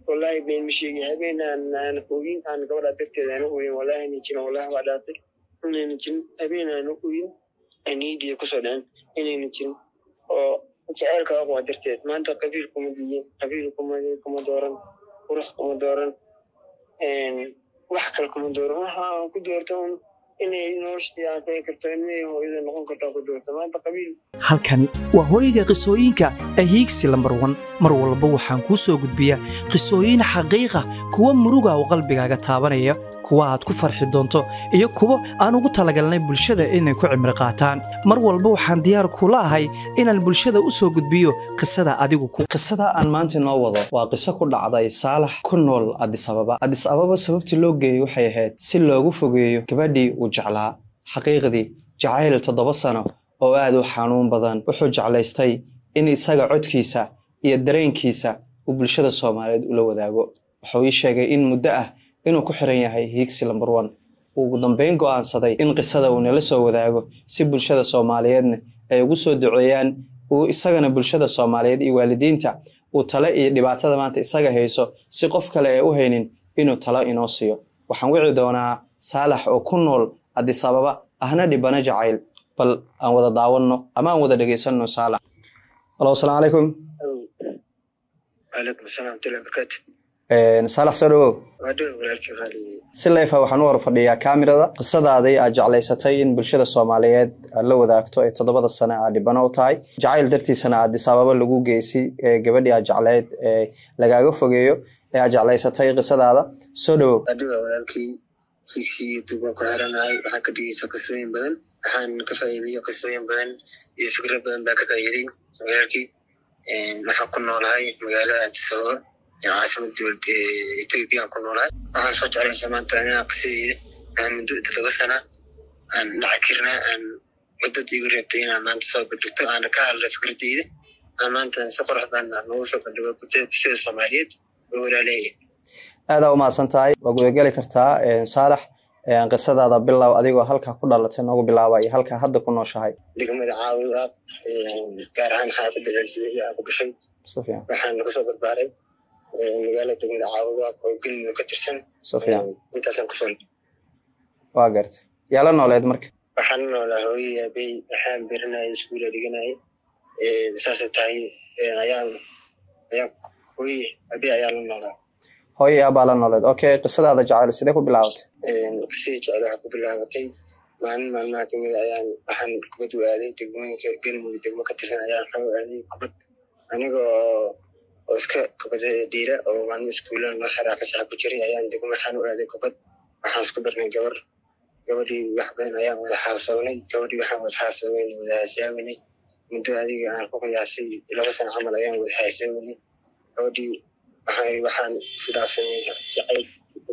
wallahi been ma sheegay habeen aan aan ogin aan gabadha darteeda aan oyin wallahi inay jirin wallahi waa dhaatay inayna jirin habeen aan oyin niidiya kusoo dhacen inayna jirin oo jaceylka aqwa darteed maanta qabiil kuma diyin qabiil kuma kuma dooran qurux kuma dooran wax kale kuma dooran waxa aan ku doorto un inay noloshii aan qeyn karto inay hooyada noqon karto aan ku doorto maanta qabiil halkani waa hooyga qisooyinka ahiigsi lambar wan mar walba waxaan kuu soo gudbiyaa qisooyin xaqiiqa kuwa muruga oo qalbigaaga taabanaya kuwa aad ku farxi doonto iyo kuwo aan ugu talagalnay bulshada inay ku cimri qaataan mar walba waxaan diyaar kula ahay inaan bulshada u soo gudbiyo qisada adigu ku qisada aan maanta inoo wado waa qiso ku dhacday saalax ku nool adis ababa adis ababa sababtii loo geeyey waxay ahayd si loogu fogeeyo gabadhii uu jeclaa xaqiiqdii jacayl toddoba sano oo aad u xanuun badan wuxuu jeclaystay in isaga codkiisa iyo dareenkiisa uu bulshada soomaaliyeed ula wadaago wuxuu ii sheegay in muddo ah inuu ku xiran yahay hiigsi lambar one uu ugu dambeyn go'aansaday in qisada uu nala soo wadaago si bulshada soomaaliyeedna ay ugu soo duceeyaan uu isagana bulshada soomaaliyeed iyo waalidiinta uu tale iyo dhibaatada maanta isaga hayso si qof kale ee u haynin inuu talo inoo siiyo waxaan wici doonaa saalax oo ku nool adis ababa ahna dhibana jacayl bal aan wada daawanno ama aan wada dhegeysanno saalax alo asalaamu calaykum calaykum asalaam watullahi barakaatu saalax soo dhawow waa dhow walaalkii qaali si leefa waxaan u hor fadhiyaa kaamirada qisadaadii aad jeclaysatay in bulshada soomaaliyeed aad la wadaagto ee toddobada sane aad dhibano u tahay jacayl dartiisana adis ababa lagu geysi ee gabadhii aad jecleyd ee lagaaga fogeeyo ee aad jeclaysatay qisadaada soo dhawow waa dhow walaalkii fiisi youtube waan ku xiranahay waxaan ka dhigeysa qisooyin badan waxaan ka faa'iidayo qisooyin badan iyo fikrad badan baa ka faa'iiday walaalkii waxaan ku noolahay magaalada addis ababa ee caasimada dowlad ethiopia aan ku noolahay waxaan soo jeclaysa maanta inaan qisadeeda aan muddo toddoba sana aan dhaca kirna aan muddada igu reebtay inaan maanta soo bandhigto aana ka hadla fikradeyda aan maanta si qurux badan aan noogu soo bandhigo bulshada soomaaliyeed oo walaaleeya aadaa umahadsan tahay waa gudageli kartaa saalax qisadaada bilow adigoo halkaa ku dhalatay noogu bilaaba iyo halkaa hadda ku nooshahay degmada caawid ah gaar ahaan xaafadda ceelsibiya aan ku dhashay si fiican waxaan kasoo barbaaray magaalada degmada caawid ah oo gelmudug ka tirsan si fiican intaasaan kusoo waa gartay yaa la nooleed marka waxaan noolaa hooyay aabey waxaan berinayay iskuula dhiganayay saasay tahay ayaan ayaan hooye aabey ayaa la noolaa hooyo aabaa la nooleed okay qisadaada jacayl sidee ku bilaabatay qisadii jecel waxaa ku bilaabatay maalin maalmaha kamid a ayaan waxaan kubad u aaday degmooyinka gelmudug degmo ka tirsan ayaan waxaan u aaday kubad aniga oo oo iska kubada dhiira oo maalmo iskuulan noo xiraa fasaxa ku jiray ayaan degmo waxaan u aaday kubad waxaan isku barnay gabar gabadhii wax badan ayaan wada xaasawnay gabadhii waxaan wada xaasaweynay wada haasaawenay muddo adiga aan ku qiyaasay laba sano camal ayaan wada haasaawenay gabadhii waxay waxaan isdhaafsanay jacayl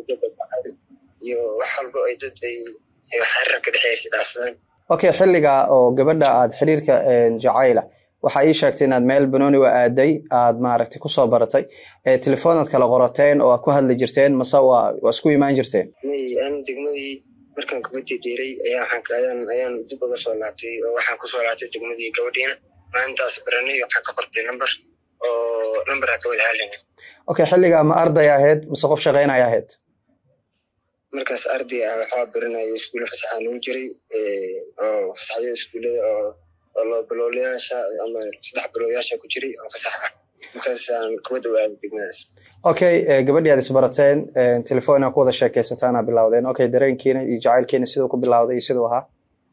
iyo wax walba ay dad ay xariira ka dhexeeya isdhaafsadaan okay xilliga oo gabadha aad xiriirka jacayla waxaa ii sheegtay inaad meel banooni wa aaday aad maaragtay kusoo baratay ee telefoonad kala qorateen oo aad ku hadli jirteen mase waa waa isku imaan jirteen may aan degmadii markaan kubadii dhiiray ayaa waxaan ayaan ayaan dib uga soo laabtay oo waxaan kusoo laabtay degmadii gabadhiina maalintaas baranay waxaan ka qortay number oo number ha ka wada hadlayna okay xilliga ma arday ahayd mase qof shaqaynaya ahayd markaas arday ah waxaa baranaya iskuulla fasaxa nagu jiray oo fasaxyada iskuullada oo oo loo biloolayaasha ama saddex biloodayaasha ku jiray oo fasax ah markaas aan kubadda u aaday degmadaas okay gabadhii aad isbarateen telefoon aa ku wada sheekeysataana bilowdeen okay dareenkiina iyo jacaylkiina siduu ku bilowday iyo siduu ahaa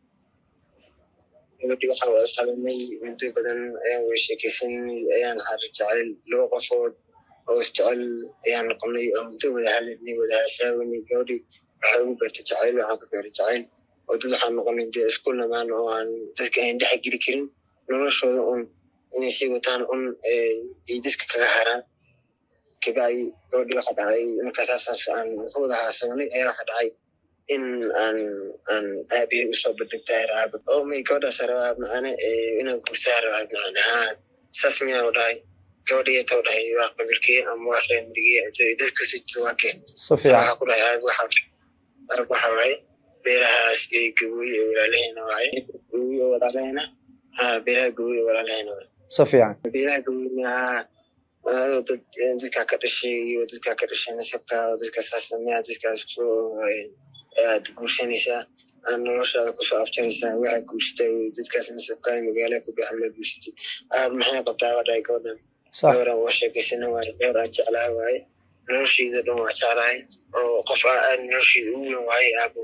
gabadhii waxaan wada qabanay muddo badan ayaan wada sheekeysanay ayaan xarir jacayl laba qofood oo isjecel ayaan noqonay oo muddo wada hadlanay wada hasaawanay gabadhii waxay ugu beertay jacayl waxaan ka beeray jacayl oo dad waxaan noqonay dee isku namaan oo aan dadka aan dhex geli karin noloshooda un inay sii wataan un ay dadka kaga haraan kabacdi gabadhii waxa dhacay markaasaas aan ka wada haasawanay ayaa waxa dhacay in aan aan aabihii usoo bandhigtay raaba oo may gabadhaas rabaa macane inaan gursaa rabaa macane haa saas miyaan u dhahay gabadhii tau dhahay waa qabilkee ama waa reemdigee dadkasi waake si fiican waxaa ku dhahay aab waxa arab waxa waaye beerahaas ee gabooy ee walaalaheena waaye gabooy ee walaalaheena haa beeraha gabooy ee walaalaheena waaye si fiican beeraha gabooyna haa dad dadkaa ka dhashay iyo dadkaa ka dhashay nasabka dadkaasaa sameeya dadkaas kusoo aad guursanaysaa aan noloshaada kusoo afjaraysaa waxaa guursatay dadkaas nasabka magaala ku baxamla guursatay aab maxay qabtaa wadhahay gabadhan gabaran waa sheekaysana waaye gabar aan jeclaha waaye nolosheeda dhan waa jeclahay oo qof aad nolosheeda ugu weyn waaye aabo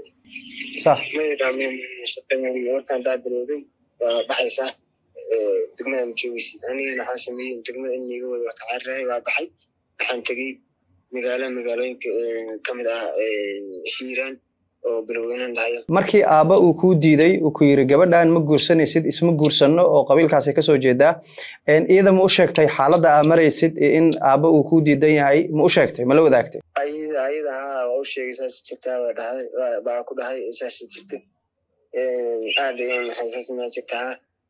markaan daa bilowday waa baxaysaa degmada ma joogeysid aniga maxaa sameeyey degmada in iga wada ka carirahay waa baxay waxaan tegey magaalo magaalooyinka kamid ah hiiraan oo biloweynan dhahayo markii aabba uu kuu diiday uu ku yiri gabadhan ma guursanaysid isma guursanno oo qabiilkaasay kasoo jeedaa iyada ma u sheegtay xaaladda aa maraysid in aabba uu kuu diidan yahay ma u sheegtay ma la wadaagtay ayada ayada haa waa u sheegay saas jirtaa waa dhahay baa ku dhahay saas jirta aad ayaan maxay saas maa jirtaa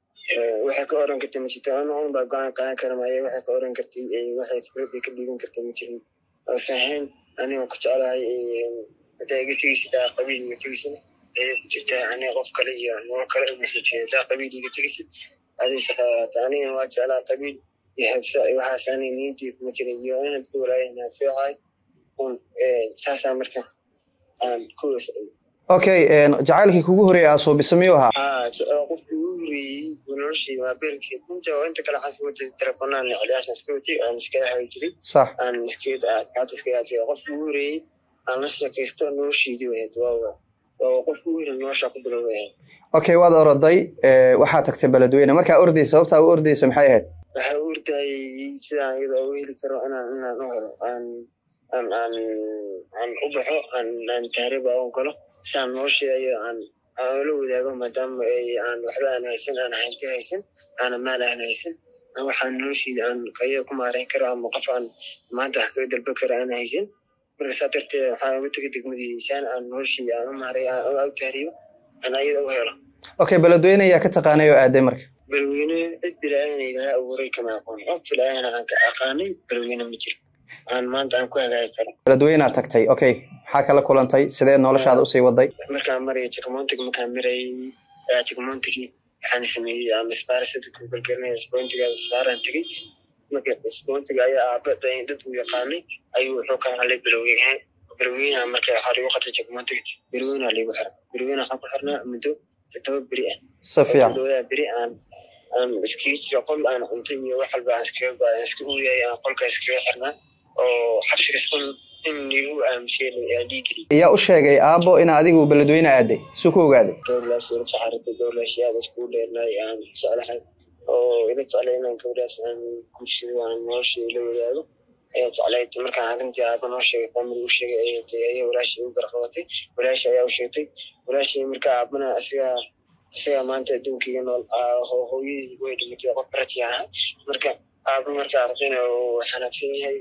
waxay ka oran kartay ma jirta ana un baa go-aan qaadan kara maaye waxay ka oran kartay waxay fikrad ka dhiiban kartay ma jirin sahayn aniga ku jeclahay hadaa iga tegeysid aa qabiil iga tegeysid ayay ku jirtaa aniga qof kale iyo nolol kale umasoo jeeda hadaa qabiil iga tegeysid aday shaqaata anigana waa jeclaa qabiil iyo habsa waxaas aniga niyadii kuma jirin iyo inad ku walaayahay habseecaay un saasaa marka aan ku okay jacaylkii kugu horeeyay aa suubisa miyuu ahaa haa qofkii ugu horeeyey noloshii waa beerkeed inta inta kale waxaan iska watay telefoonaan celiyaashan iska watay aan iskaga hagi jiray sax aan iskeed aad iskaga hagi jiray qofkii ugu horeeyey aan la sheekaysto noloshiidii wahayd waa waa qofkii ugu horeeyey noloshaa ku bilowday ahayd okay waad oroday waxaa tagtay beledweyne markaa ordaysa sababtaa u ordaysa maxay ahayd waxaa u ordayay sidaan iyada ugu heli karo inaan inaan u helo aan aan aan aan u baxo aan aan taariba u galo saan nolosheeda aan aan ula wadaago maadaama aan waxba aan haysan aan hanti haysan aana maal aan haysan waxaan nolosheeda aan kaya ku maareyn karo ama qof aan maanta wax kaga dalba karo aan haysan marka saa darteed waxaan uga tegay degmadii saan aan nolosheeda aan u maaray aan u taariyo aan ayada u helo okay beledweyne ayaa ka taqaanay oo aaday marka beledweyne cid bilaayan ilaha abuuray kama aqoon qof bilaayana aan ka aqaanay beledweyne ma jiro aan maanta aan ku hagaagi karo beledweynead tagtay okay maxaa kala kulantay sidee noloshaada usii waday markaan maraya jikmontig markaan marayay jikmontigi waxaan sameeyey aan isbaara sadka galgalinaya spontigaas isbaaraan tegey marka spontiga ayaa aaba dad u yaqaanay ayuu wuxuu ka hadlay biloweyne biloweynaha marka waxaa ligu qatay jikmontiga biloweynaha ligu xira biloweyne waxaan ku xirnaa muddo toddoba beri ah si fiican toddobada beri aan aan iskaga jiro qol aan cuntay iyo wax walba aan iskaga aan iska uyahay aan qolka iskaga xirnaa oo xabsigas un in ligu aamusay dhiigeli ayaa u sheegay aabbo in adigu beledweyne aaday suu ku ogaaday gabadhaas ila saxaarada gabadhaas aad iskugu dheernaay aan jeclahay oo ila jeclay inaan gabadhaas aan bulshada aan nolosha ila wadaago ayaa jeclayd markaan arrintii aaba noo sheegay family u sheegay ayay tay ayaa walaashii u garqabatay walaashi ayaa u sheegtay walaashii marka aabana asiga isaga maanta adduunkaiga nool hooyadii way dhimatay qof rati ahaa marka aaba marka ardayna uu xanaagsan yahay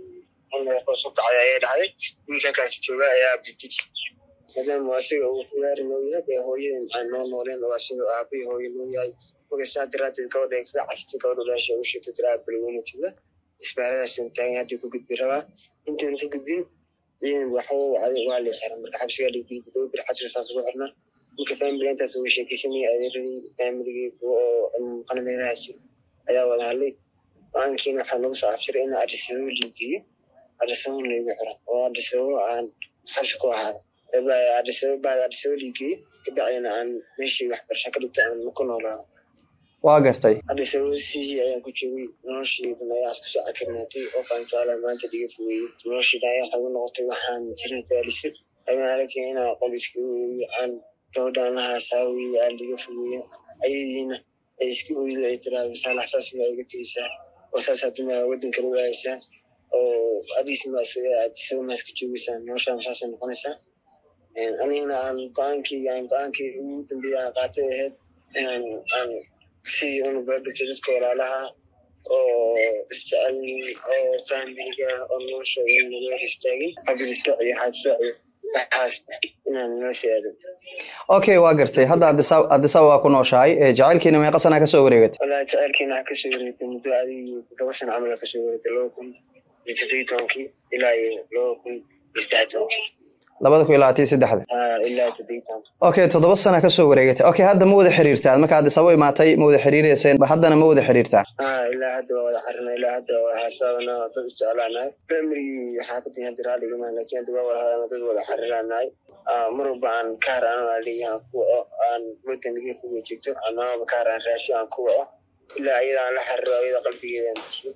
hoos u kacay ayay dhacday wiilkakaasi jooga ayaa bidiji maadaama asiga uu fugaari noo yahay dee hooyada maxaan noo nooleen oo asiga aabai hooye noo yahay marka saa daraadeed gabadha kaga caftay gabadha walaasha u sheegtay tiraa balweyne jooga isbaaradaas taagan haddii ku gudbi rabaa intuuna ka gudbin ciidan waxba wacday waa lii xiran marka xabsigaa liigeli todoba bir xabsiga saas ugu xirnaa marka family intaas uga sheekeysanaya adeeradii familigii kuwa oo qanameelaha jiro ayaa wada hadlay go-aankiina waxaa nagu soo afjiray in adisababo liigeeyo adisababo laygu xiro oo adisababo aan xabsi ku ahaa adisababo adisababo liigeeyo kabacdina aan meeshii waxbarasho ka dhigto aan ku noolaa waa gartay adisababo sihii ayaan ku joogay noloshiidan ayaa isku soo cakirnaatay qof aan jeclaa maanta diga fogeeyey noloshiidan ayaa waxay u noqotay waxaan jirin faalisa ayaan aragay inaan qol iska aan gabadhaan lahaa saawiye aan diga fogeeyo ayadiina ay iska oydo ay tiraahdo saalax saas maa iga tegeysaa oo saas hadima waddanka lagu haysaa oo adisma adisaba maa iska joogeysaa noloshaan saasay noqonaysaa anigana aan go-aankii aan go-aankii ugu dambeeya aan qaatay ahayd inaan aan sidii unu baadhigto dadka walaalaha oo isjecel oo familiga oo noloshooda naga hor istaagin xabilisooc iyo xaabsooc iyo waxaas inaan nolosha aadin okay waa gartay hadda adisaba waa ku nooshahay jacaylkiina meeqa sanaa kasoo wareegatay walahi jacaylkiina waxaa kasoo wareegtay muddo adigii todoba sana camal kasoo wareegtay laba kun iyo toddobiyi tobankii ilaa iyo laba kun iyo saddex tobankii labada kun iyo labaatan iyo saddexda ilaa toddobiitan okay toddoba sana kasoo wareegatay okay hadda ma wada xiriirtaan marka addis ababa imaatay ma wada xiriireyseen haddana ma wada xiriirtaan ilaa hadda waa wada xarina ilaa hadda waa xasaabana dad isjeclaanahay family xaafadii hadda raadhigama laakiin hadda waa wada hadana dad wada xariiranahay mar walba aan kaar aan aliyahan kuwa aan wadaniga kuga jirto amaaba kaar aan raashi aan ku waco ilaa ayada aan la xariro ayada qalbigeeda aan dejiyo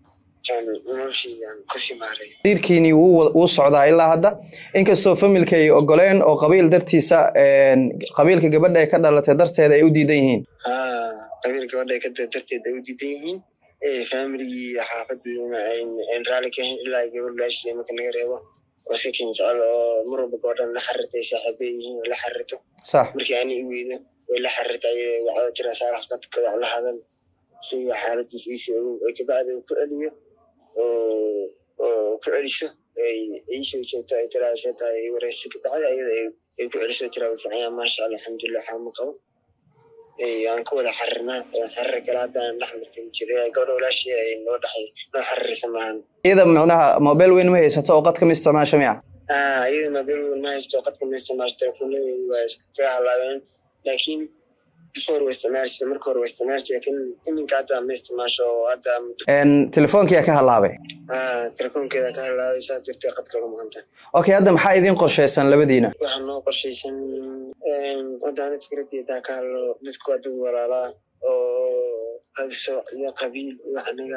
xiriirkiini wuu socdaa ilaa hadda inkastoo familka ay ogoleen oo qabiil dartiisa qabiilka gabadha ay ka dhalatay darteeda ay u diidan yihiin qabiil gabadha ay ka darteed ay u diidan yihiin familigii xaafadiina ayn raali ka ahayn ilaa gabadh laashii marka naga reebo oo sikin jecel oo mar walba gabadhan la xarirtay saaxiibe yihiin la xarirto sax markii ani i weydo way la xarirta ayada wacdo jira saalax qadka wax la hadan si xaaladiis iisi ogow ay kabacdi ku celiyo oo ku celiso iisoo joogto ay tiraa see tahay ay wareysto kabacdi ayada ay ku celiso tiraa u fiicanya maasha allah alxamdulilah waxaa ma qabo aan ku wada xarirnaa xarir kale haddaan dhex martin jira gabadha walaashii ay noo dhexay noo xaririsa maahan iyada macnaha mobile weyn ma haysato oo qadka ma isticmaasho miya iyada mobile weyn ma haysato qadka ma isticmaasho telefoonadii waa iskaga halaabeen laakiin before waa isticmaalsa marka hore waa isticmaalsa laakiin iminka hadda ma isticmaasho hadda telefoonkiyaa ka halaabay telefoonkeeda ka halaabay saas jirtay qadka uga maqanta okay hadda maxaa idiin qorshaysan labadiina waxaa noo qorshaysan waddaana fikradeeda ka hadlo dadku waa dad walaalaa oo qabiso iyo qabiil wax naga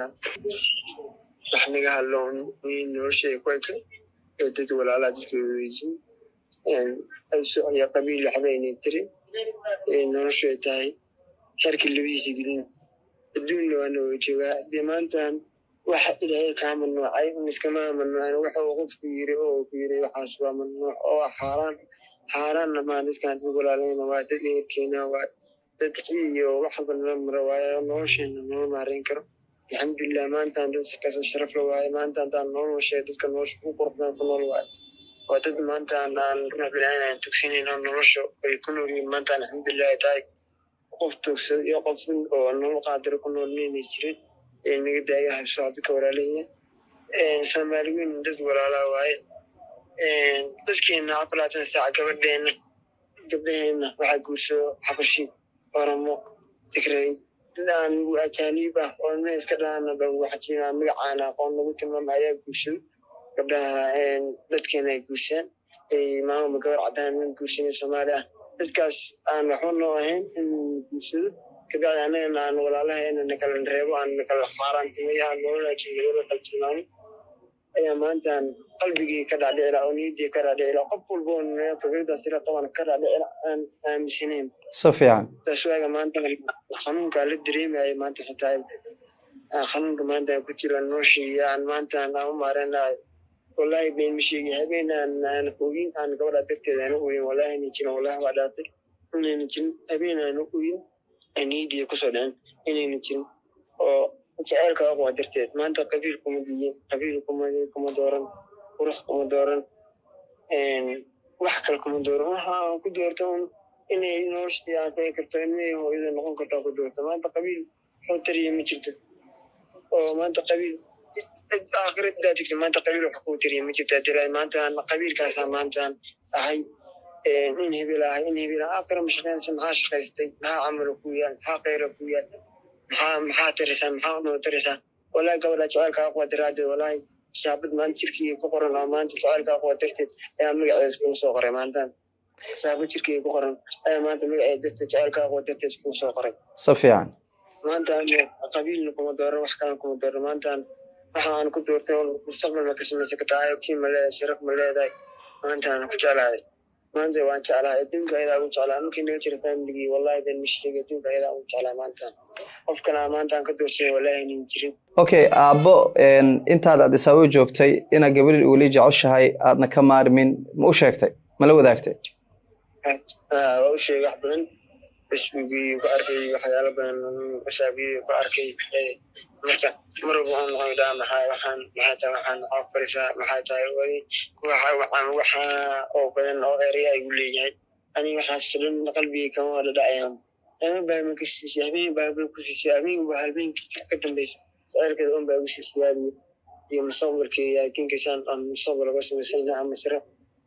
wax naga hadlo nolosheeda ku eka ee dad walaalaa dadka weydiin qabiso iyo qabiil waxba inay tiri noloshu ay tahay xerkii labadiisa gelin adduunna waana way joogaa dee maantan waxa ilaahay kaa mamnuucay miskama mamnuucan waxa uu qofku yiri oo ku yiri waxaas waa mamnuuc oo xaaraan xaaraanna maa dadkan dad walaaleyna waa dad eerkeena waa dad xii iyo wax walba nala maro waayo nolosheena nala maareyn karo alxamdulilah maantaan dad kasoo sharaf la waaye maanta haddaan nolosha dadka nolosha ku qurxdaan ku nool waayo waa dad maantaan aan ruux bilaahin aan tugsanayno nolosha ay ku nool yihiin maanta alxamdulilah ay tahay qof tugsad iyo qof oo nolol qaadiro ku nool maynay jirin ee naga daaya habso dadka walaaleeya soomaali weyn dad walaalaa waaye dadkeena afalaatan saac gabadheena gabdhaheena waxaa guursado xabashi oromo tigray dad aan ajaaniib ah oo ilmaha iska dhaana lagu xajiima magacaana aqoon lagu tilmaama ayaa guursado gabdhaha dadkeena ay guursaan maamulba gabar caddaan nin guursanay soomaali ah dadkaas aan waxba noo ahayn in guursado kabacdi annagana aan walaalaheena nakala reebo aan nakala xaaraantimeyo aan nolola jimilada kala tilmaamo ayaa maantaan qalbigii ka dhaadhicila oo niyaddii ka dhaadhicila qof walba oo fikradaas ila qaban ka dhaadhicila aan aaminsanayn si fiican taas waaga maanta xanuunkaa la dareemaya maanta xitaa xanuunka maanta ku jira noloshii aan maantaan aan u maareynahay wallahi been ma sheegi habeen aan aan ogin aan gabadha darteeda aan oyin wallahi inay jirin wallahi waa dhaatay inayna jirin habeen aan oyin niyaddii kusoo dhicin inayna jirin oo jaceylka aqwa darteed maanta qabiil kuma diyin qabiil kuma kuma dooran qurux kuma dooran wax kale kuma dooran waxa aan ku doorto un inay noloshii aan ka karto inay hooyada noqon kartaa ku doorto maanta qabiil wuxuu tariya ma jirto oo maanta qabiil aakhiradaa tigta maanta qabiil wax kuu tariya ma jirtaa diraa maanta qabiilkaasaa maantaan ahay in hebel ahay in hebel aakhira ma shaqeynaysa maxaa shaqaystay maxaa camalo ku yaal maxaa khayra ku yaal maxaa maxaa tarisaa maxaa unoo tarisaa wallahi gabadha jaceylka aqwa daraadeed wallahi shaabad maanta jirkii ku qoran oo maanta jaceylka aqwa darteed ayaa magaceeda iskugu soo qoray maantaan shaabad jirkii ku qoran ayaa maanta magaceeda darteed jaceylka aqwa darteed iskugu soo qoray si fiican maanta qabiilna kuma dooran wax kalena kuma dooran maantaan waxa aan ku doortay oo mustaqbalma ka samaysan kartaa ayagtii ma leedahay sharaf ma leedahay maantaan ku jeclahay maanta waan jeclahay adduunka ayadaa ugu jeclaa markii naga jira familigii wallahi been ma sheegay adduunka ayadaa ugu jeclaa maantaan qof kale maantaan ka doortay wallahi inay jirin okay aabbo intaad addis ababa joogtay inaad gabadhi weli jeceshahay aadna ka maarmin ma u sheegtay ma la wadaagtay waa u sheegay wax badan facebookii ku arkay waxyaalo badan wasaabiyi ku arkay marka mar walba aan waxaan dhaha maxaa waxaan maxaa tahay waxaan maxaa farisaa maxaa tahay wadi waxa waxaan waxa oo badan oo ereya igu leeyahay ani waxaas dhan qalbigii kama wada dhacayaan ama baa ma kasiisay habeen baa ba ku siisay habeen baa habeenkii ka dambaysa jaceylkeeda un baa igu siisay waadiyo iyo mustaqbalkii laakiin kasaan aan mustaqbal uga samaysayna ama sare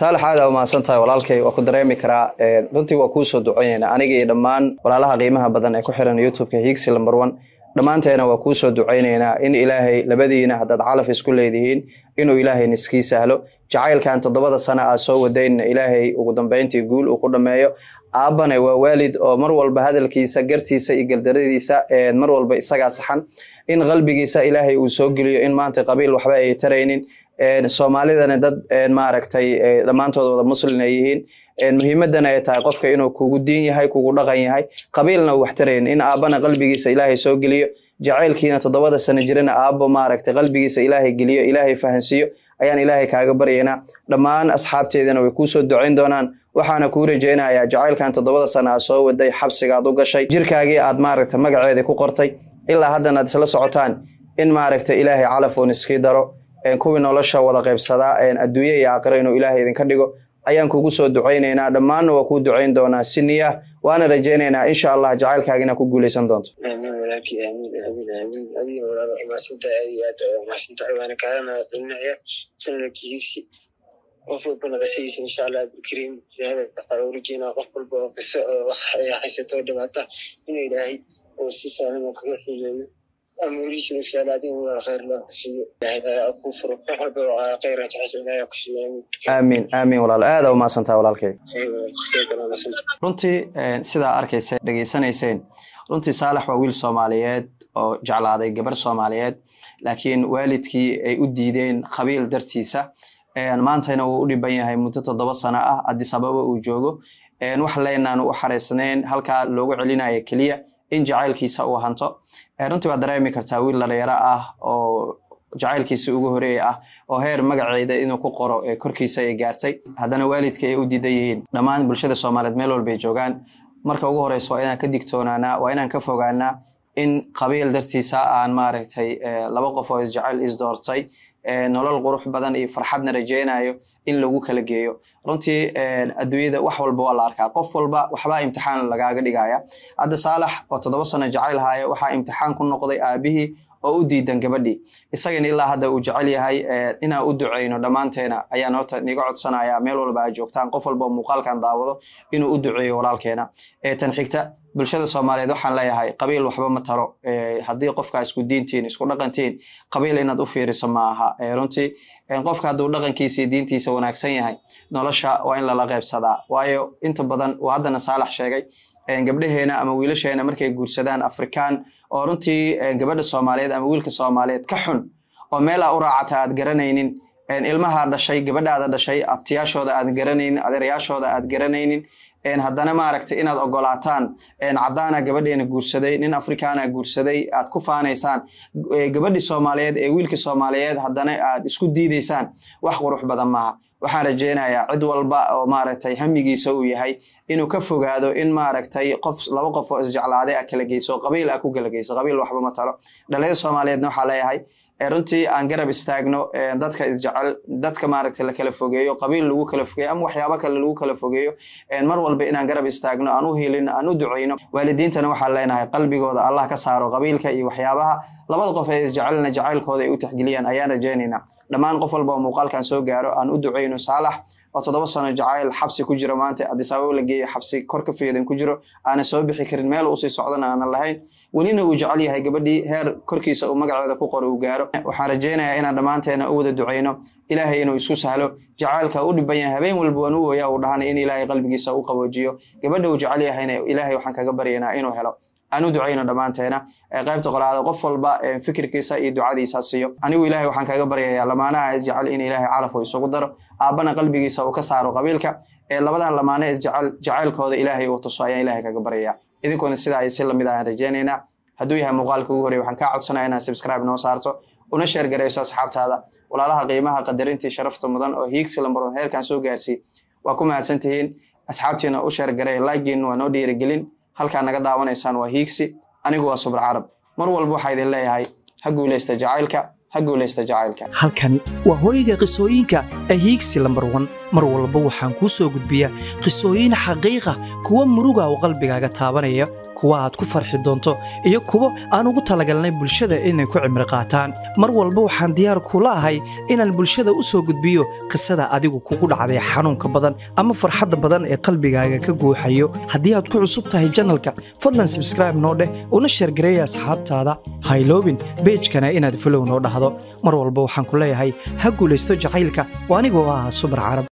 saalax aada umahadsan tahay walaalkay waa ku dareemi karaa runtii waa kuusoo duceyneynaa aniga iyo dhammaan walaalaha qiimaha badan ee ku xiran youtubeka hiigsi lamber one dhammaanteena waa kuusoo duceyneynaa in ilaahay labadiina haddaad calaf isku leedihiin inuu ilaahay niskii sahlo jacaylkan toddobada sana aad soo wadaynna ilaahay ugu dambeyntii guul uu ku dhammeeyo aabbane waa waalid oo mar walba hadalkiisa gartiisa iyo galdaradiisa mar walba isagaa saxan in qalbigiisa ilaahay uu soo geliyo in maanta qabiil waxba ay taraynin soomaalidana dad maaragtay dhammaantood wada muslin ay yihiin muhiimadana ay tahay qofka inuu kugu diin yahay kugu dhaqan yahay qabiilna uu wax tarayn in aabbana qalbigiisa ilaahay soo geliyo jacaylkiina toddobada sano jirana aabbo maaragtay qalbigiisa ilaahay geliyo ilaahay fahansiiyo ayaan ilaahay kaaga baryaynaa dhammaan asxaabteedana way kuusoo ducayn doonaan waxaana kuu rajaynayaa jacaylkan toddobada sana aad soo waday xabsigaad u gashay jirkaagii aad maaragta magaceedii ku qortay ilaa haddana aad isla socotaan in maaragta ilaahay calaf uun iskii daro kuwii nolosha wada qaybsadaa adduunye iyo aakhiro inuu ilaahay idinka dhigo ayaan kugu soo ducaynaynaa dhammaanna waa kuu ducayn doonaa si niyah waana rajaynaynaa insha allah jacaylkaaga inaad ku guulaysan doonto aamin walaalkii aamin aamin aamin adiga walaalo umahadsantahay aad iyo aad umahadsantahay waana kaaga mahadcelinaya sanadkii higsi qof walbana qisadiisa insha allah abdulkariim ilaahay waxaa u rajeynaa qof walba oo qiso oo wax ay haysato oo dhibaata inuu ilaahay oo si saalan oo kaga xuleeyo amurihiisa inshaalaadin walaal khayr loo kusiiyo ilaahay ku furo wax walba oo khayr jecesha ilaahay kusiiyo aamin aamin walaal aada umahadsantahay walaalkay runtii sidaa arkaysa dhegeysanayseen runtii saalax waa wiil soomaaliyeed oo jeclaaday gabar soomaaliyeed laakiin waalidkii ay u diideen qabiil dartiisa maantayna wuu u dhiban yahay muddo toddoba sano ah addis ababa uu joogo wax leynaan u xaraysnayn halkaa loogu celinayo keliya in jacaylkiisa uu hanto runtii waad dareemi kartaa wiil dhalinyaro ah oo jacaylkiisa ugu horeeya ah oo heer magaceeda inuu ku qoro ee korkiisa ay gaartay haddana waalidka ay u diidan yihiin dhammaan bulshada soomaaliyeed meel walbay joogaan marka ugu horeysa waa inaan ka digtoonaanaa waa inaan ka fogaanaa in qabiil dartiisa aan maaragtay laba qof oo isjecel isdoortay nolol qurux badan iyo farxadna rajeynayo in lagu kala geeyo runtii adduunyada wax walba waa la arkaa qof walba waxbaa imtixaan lagaaga dhigaya hadda saalax oo toddoba sano jecel haya waxaa imtixaan ku noqday aabihii oo u diidan gabadhii isagana ilaa hadda uu jecel yahay inaan u duceyno dhammaanteena ayaan horta niga codsanaya meel walba aad joogtaan qof walba oo muuqaalkan daawado inuu u duceeyo walaalkeena tan xigta bulshada soomaaliyeed waxaan leeyahay qabiil waxba ma taro haddii qofka isku diintiin isku dhaqantiin qabiil inaad u fiiriso ma aha runtii qofka hadduu dhaqankiisa iyo diintiisa wanaagsan yahay nolosha waa in lala qaybsadaa waayo inta badan uu haddana saalax sheegay gabdhaheena ama wiilasheena markay guursadaan afrikaan oo runtii gabadha soomaaliyeed ama wiilka soomaaliyeed ka xun oo meelaa u raacata aad garanaynin ilmaha dhashay gabadhaada dhashay abtiyaashooda aad garanaynin adeerayaashooda aad garanaynin haddana maaragtay inaad ogolaataan caddaana gabadheena guursaday nin afrikaana guursaday aad ku faanaysaan gabadhii soomaaliyeed ee wiilka soomaaliyeed haddana aad isku diidaysaan wax qurux badan maaha waxaan rajeynayaa cid walba oo maaragtay hamigiisa uu yahay inuu ka fogaado in maaragtay qof laba qof oo isjeclaaday a kala geyso qabiil a ku kala geyso qabiil waxba ma talo dhalinyada soomaaliyeedna waxaa leeyahay runtii aan garab istaagno dadka isjecel dadka maaragtay la kala fogeeyo qabiil lagu kala fogeeyo ama waxyaabo kale lagu kala fogeeyo mar walba inaan garab istaagno aan u helin aan u duceyno waalidiintana waxaan leenahay qalbigooda allah ka saaro qabiilka iyo waxyaabaha labada qof ee isjecelna jacaylkooda ay u taxgeliyaan ayaan rajeynaynaa dhammaan qof walba oo muuqaalkan soo gaaro aan u duceyno saalax oo toddoba sano jacayl xabsi ku jiro maanta addis ababa la geeyo xabsi kor ka fiidan ku jiro aanan soo bixi karin meel usii socdana aanan lahayn welina uu jecel yahay gabadhii heer korkiisa uu magaceeda ku qoro uu gaaro waxaan rajeynayaa inaan dhammaanteena u wada duceyno ilaahay inuu isku sahlo jacaylka u dhiban yahay habeen walba waan u ooyaa uu dhahana in ilaahay qalbigiisa u qaboojiyo gabadha uu jecel yahayna ilaahay waxaan kaga baryaynaa inuu helo aan u duceyno dhammaanteena qaybta qolaada qof walba fikirkiisa iyo ducadiisa siiyo anigu ilaahay waxaan kaga baryayaa lamaanaha isjecel in ilaahay calaf uu isugu daro aabbana qalbigiisa uu ka saaro qabiilka ee labadan lamaane isjecel jacaylkooda ilaahay uu tuso ayaan ilaahay kaga baryayaa idinkuna sidaa ay si lamid ayaan rajeynaynaa hadduu yahay muuqaalka ugu horey waxaan kaa codsanaya inaad subscribe noo saarto una sheer garayso asxaabtaada walaalaha qiimaha qadarintii sharafta mudan oo hiigsi lambarood heerkan soo gaarsii waa ku mahadsan tihiin asxaabtiina u sheer garay laagiin waa noo dhiirigelin halkaa naga daawanaysaan waa hiigsi anigu waa subr carab mar walba waxaa idin leeyahay ha guulaysta jacaylka ha guulaysta jacaylka halkani waa hooyga qisooyinka ahiigsi lambar wan mar walba waxaan kuu soo gudbiyaa qisooyin xaqiiqa kuwa muruga oo qalbigaaga taabanaya kuwa aad ku farxi doonto iyo kuwo aan ugu talagalnay bulshada inay ku cimri qaataan mar walba waxaan diyaar kula ahay inaan bulshada u soo gudbiyo qisada adigu kugu dhacday xanuunka badan ama farxadda badan ee qalbigaaga ka guuxayo haddii aad ku cusub tahay janalka fadlan sabskraibe noo dheh una sheergareeya asxaabtaada hayloobin beejkana inaad falow noo dhahdo mar walba waxaan ku leeyahay ha guulaysto jacaylka oo anigoo ah subar carab